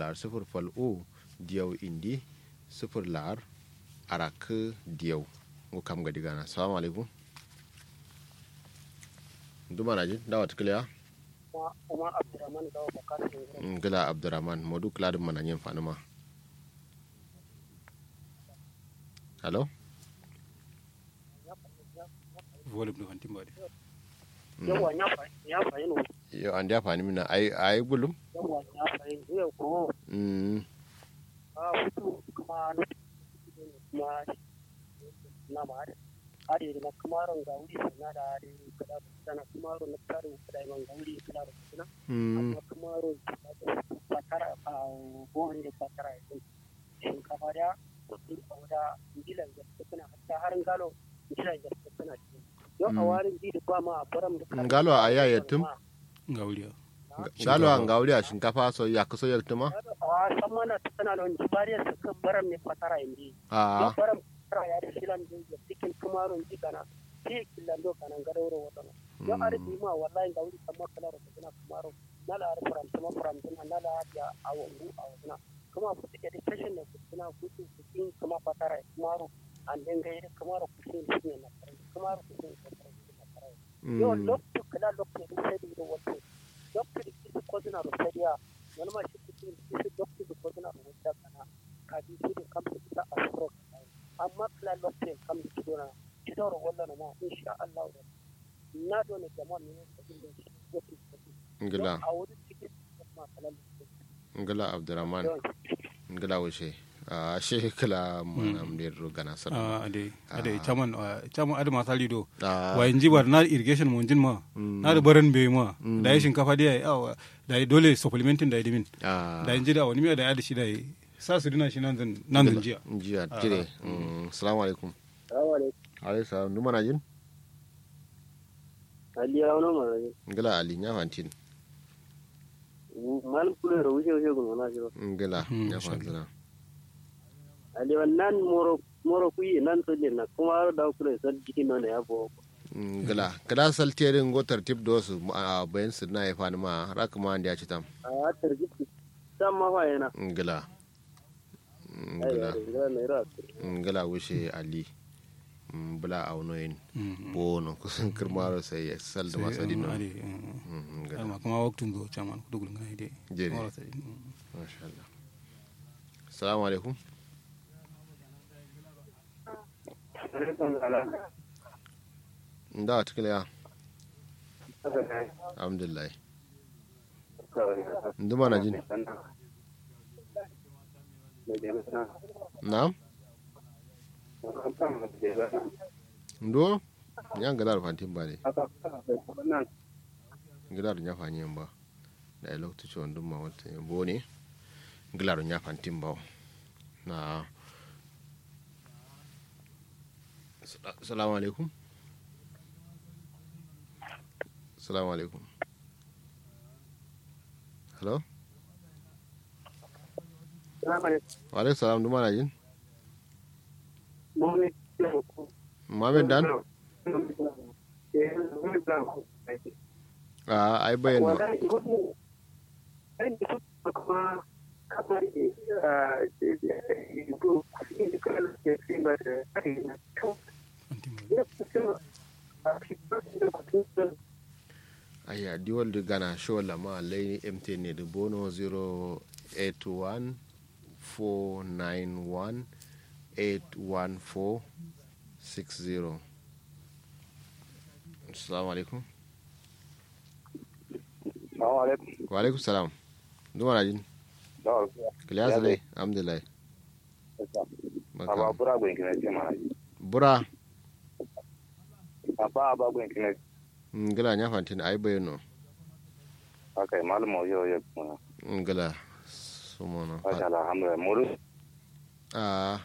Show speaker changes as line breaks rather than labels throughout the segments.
lar sifir fal u diyau indi sifir lar arak diyau ngo kam gadi gana assalamu alaikum duma na jin dawa tukliya
kuma abdurrahman gawa bakar
ngila abdurrahman modu kladin mana yin fanuma hello
volume ɗo hanti mbaɗi
yawa ya fahimta ya fahimta
yo andi a fani mina ay ay bulum
yawa ya fahimta yau ko
mm
a hutu kuma na kuma na ma hari na kamaron ga wuri na da hari kada sana kamaron na tare kada man ga wuri kada da sana
mm
amma kamaron ba tara a gohan da ba tara yin shinkafa da kudi a wada bilan da suna hatta harin galo bilan da suna yau a warin bi da ba ma a baram da
ngalo a ya yatum
ngawliya
ngalo a ngawli a shinkafa so ya kuso yaktuma
a san mana tana da wani bariyar su kan baram ne fatara indi
a
baram fatara ya da shilan da ya cikin kumarun ji kana ji killan do kana gadawro wadana yo ari bi ma wallahi ga wuri kamar kala da kana kumarun nala ar faram kuma faram din nala ya awu awuna kuma ku take da tashin ne ku tuna ku ku cikin kuma fatara kumarun an den gaire kumarun ku cikin ne na kumarun ku cikin yo lokto kala lokto da sai da wato lokto da kisi ko dina da sariya wani ma shi cikin kisi lokto da ko dina da wata kana ka ji shi da kamar da a furo amma kala lokto kam da kidona kidora wallan ma insha Allah da na do ne jama'a ne da jin da shi wato
ngila
a wurin cikin ma kala lokto
ngila abdurrahman ngila wuce a she kala manam der gana sana
ade ade chaman chaman ade masali do
Ah.
wa inji bar na irrigation mo jin ma na da baran be ma da yi shinkafa da yi awa da yi dole supplementing da yi dimin
a
da inji da wani miya da ya da shi da yi sa su dina shi nan zan nan zan jiya
jiya jire assalamu alaikum
assalamu alaikum
alaikum salam duma na jin
ali ya wani mara
ngila ali nya fantin
mal kula da wuce wuce gun na jiro
ngila
Mm,
nya
insha
fantina
ali wannan moro moro kuyi nan to ne na kuma da kula da jikin nan ya bo
ngila kada saltere ngo tartib do su a bayan su na ya fani ma raka ma andi ya ci tam
a tarjiki san ma fa yana
ngila
ai
ngila
ya ne ra
ngila wuce ali Mm, bula aunoyin
Mm,
bono kusan kirmaro sai ya sal da
sai,
masadi
um,
no
ade um,
Mm, ngila
alma kuma waktun do chaman ku dugul ngai de
Jere.
Mawala sai, um.
masha Allah assalamu alaikum da tikila ya alhamdulillah nduma na jin na'am ndo yan gadar fantin ba ne gilar nya fanyin ba da ya lokaci wanda ma wata yabo ne gilar nya fantin ba na salamu alaikum salamu alaikum hello wa alaikum salam duma na jin Mohamed Dan a ai bayan ma aya diwal da gana show lama laini mt ne da bono 081 491 814 60 assalamu alaikum
Assalamu alaikum.
wa alaikum salam duma na jin
Dawar
kiliyasa dai alhamdulillah
Aba
Barka.
bura gwen kina ce mana.
bura
Aba aba gwen kina
ngila nya fantin ai bayano
okay malum yo yo kuma.
ngila sumono
Masha Allah alhamdulillah. Muru
a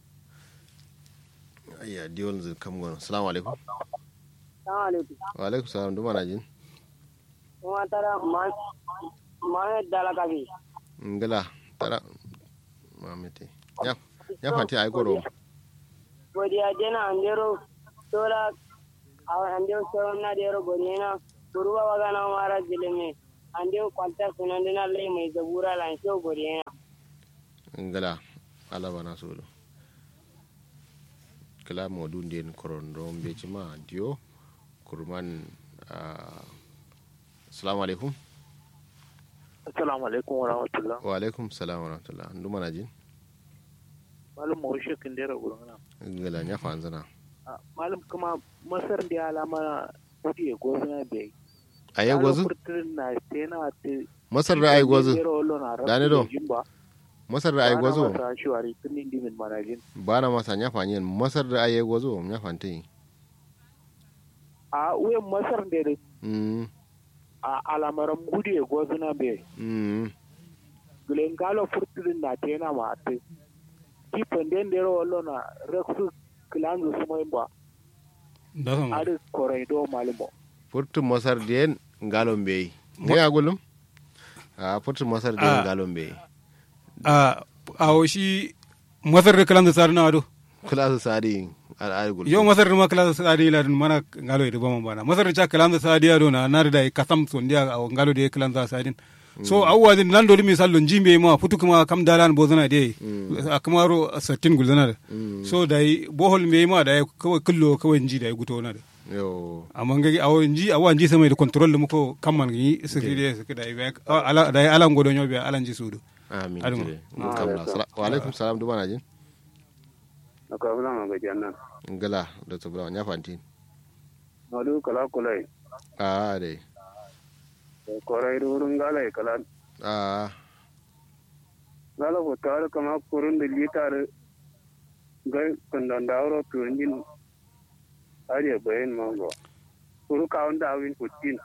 ayya diwal zai kam gona assalamu alaikum
assalamu alaikum
wa alaikum salam duma na jin
kuma tara ma ma dala kabi
ngila tara mamete ya ya fantin ai goro
godiya jena andero tola awa andero soro na dero godina kuruba wagana mara jileme ande kwanta sunan dina lai mai zabura lan sho gori yana
ngala ala bana solo kala modu nden korondo mbeji ma dio kurman ah, assalamu alaikum
Assalamu alaikum wa rahmatullah.
wa alaikum salam wa rahmatullah nduma na jin
Malam Mawishe Kindera Gurgana.
ngala nya fanzana
Malam kuma Masar da alama kudi ya gozuna bai.
aye gwazu
na tena te.
masar da aye gwazu
Dani
Dani do. masar da aye gwazu
Masa shiwari tun indi min manajin.
bana masa nya fanyen masar da aye gwazu nya fanti
A uyan Masar da da
mm
a alamaran kudi ya gozuna bai.
mm
Gulen galo furtirin na tena ma te. Kifin den da yaro na reksu kilanzu su mai ba.
da sama
Adi koraido malimo.
furtu masar den ngalon beyi ne ya gulum a furtu masar den
Ah.
ngalon beyi
a a shi masar da kalan da tsari na ado
kula su sadi al'adi gulum
yo masar da ma kalan da tsari la mana ngalo da bama bana masar da cha kalan da tsari ado na na da kasam son dia a ngalo da kalan da tsari so awwa din nan dole misal lon jimbe ma futu kuma kam dalan bozana de a kamaro satin gulzana da so da bohol me ma da kawai kullo kawai nji da guto na da
yo
amma ngi awo nji awa nji sama da control da muko kamman gi security da ala da ala ngodo nyobe ala nji sudu
amin
Adama.
jire mun kamla Sala- wa alaikum salam duma na jin
aka bula ma ga jannan
ngala da tabla nya fanti
madu kala kulai
a dai
korai durun galai kala
a
gala ko tar kama kurun da litar ga kundan dawro tunjin ariya bayan mango kuru kawun da awin kutin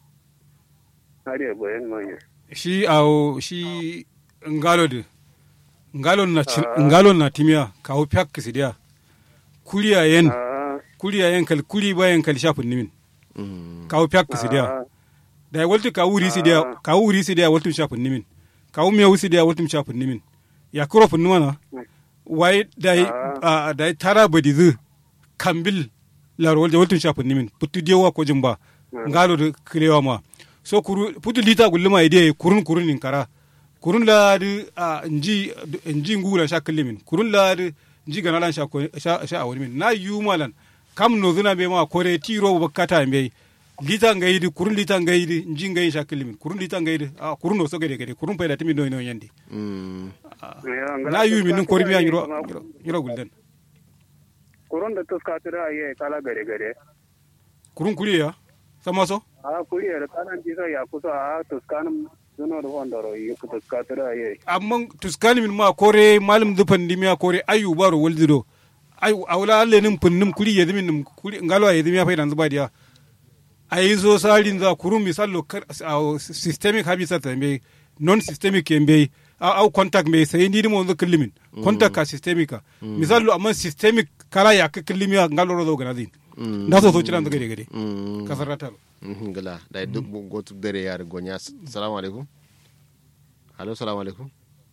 ariya bayan mango
shi awo shi ngalo de ngalo na chi- ngalo na timia kawo pyak kisidia kuliya yen
ah
kuliya yen kal kuli ba yen kal shafin nimin
mm
kawo pyak kisidia
ah
da waltu ka wuri sidia ka wuri sidia waltu shafin nimin ka me wusi dia waltu shafin nimin ya kuro fun mana wai dai a dai tara badi zu kambil lar waltu waltu shafin nimin putu dewa ko jimba ngalo de kilewa ma so kuru putu lita gulluma ide kurun kurun in kara kurun la di a nji nji ngula sha kilimin kurun la di nji ganalan sha ko- sha sha awani min na yu malan kam no zuna be ma kore tiro bakata be lita ngayidi kurun lita ngayidi nji ngayi sha kilimin kurun lita ngayidi a kurun no so gede gede kurun payda timi no no yandi
mm
na yu min kori mi nyiro nyiro gulden
kurun da tuskatira aye kala gare gare
kurun kuriya sama so
a kuriyar kanan jisa ya kusa a tuskanin zunar wandaro yi tuskatira aye
amma tuskani min ma kore malum dufan dimiya kore ayu baro waldido ayu awla alle nim punnim kuri yedi min nim kuri ngalo yedi miya faydan zuba dia ayi zo salin za kurum misallo kar aw systemic habitat be non systemic be aw contact be sai ndi mo zo killimin contact ka systemic ka misallo amma systemic kala ya ka killimiya ngalo ro zo ganazin
mm
da so so ciran gade gade
mm
kasarata
ngala da duk gotu dare yar gonya assalamu alaikum allo assalamu alaikum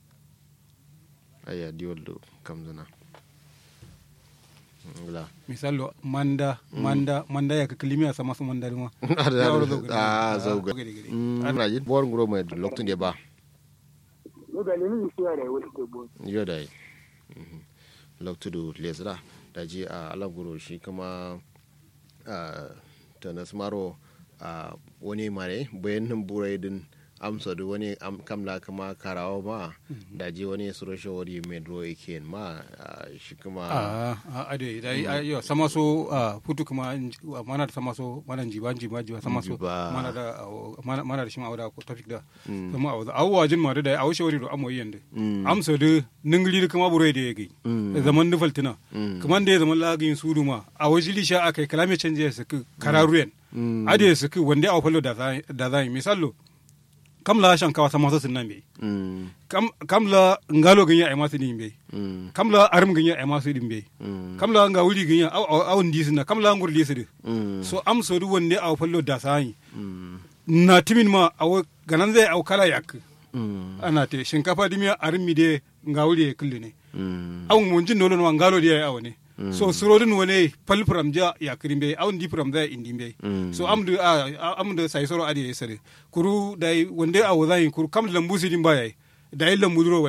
aya dioldo kamzana ngala
misallo manda manda manda ya ka killimiya sama su manda ma Ya wuro zo gade.
a zauga
gade gade.
ana jin bor ngro mai loktu de ba
no da ni ni siya da wani ke bon
yo dai loktu du lesra da ji a alaguro shi kuma a tanas maro a wani mare bayan nan burai din amsa da wani am- kamla kama karawa ma da ji wani suro shawari mai dro yake ma a, shi kuma
a a ade dai a yo sama so a futu kuma nj- a, mana da sama so mana jiba jiba jiba sama so
Jiba.
mana da a, mana mana da shi ma awda ko topic da sama awda awwa jin ma da dai awu shawari do amo yende
Mm.
amsa de ningli da kuma bure da yake
Mm.
zaman da faltina
Mm.
kuma da ya zaman lagin sudu ma a wajili sha akai kalame canje ya saki kararuyen
Mm.
ade ya saki wanda a fallo da za da za misallo kam la shan kawa sama so sinan be
Mm,
kam kam la ngalo ganya ai masu din be
mm,
kam la arum ganya ai masu din be
mm,
kam la nga wuri ganya aw aw aw ndi sina kam la ngur lisidi
mm,
so am so du wonde aw fallo da sai
mm,
na timin ma aw ganan zai aw kala yak
mm,
ana te shinkafa dimiya arum mi de nga wuri e kullu ne
mm,
aw mun jin nolon ma ngalo de aw ne so surodin wone pal pram ja ya krimbe awun di pram da indi be
Mm.
so amdu a amdu sai soro adi sare kuru dai wonde a wazai kuru kam lambu sidin baya dai lambu duro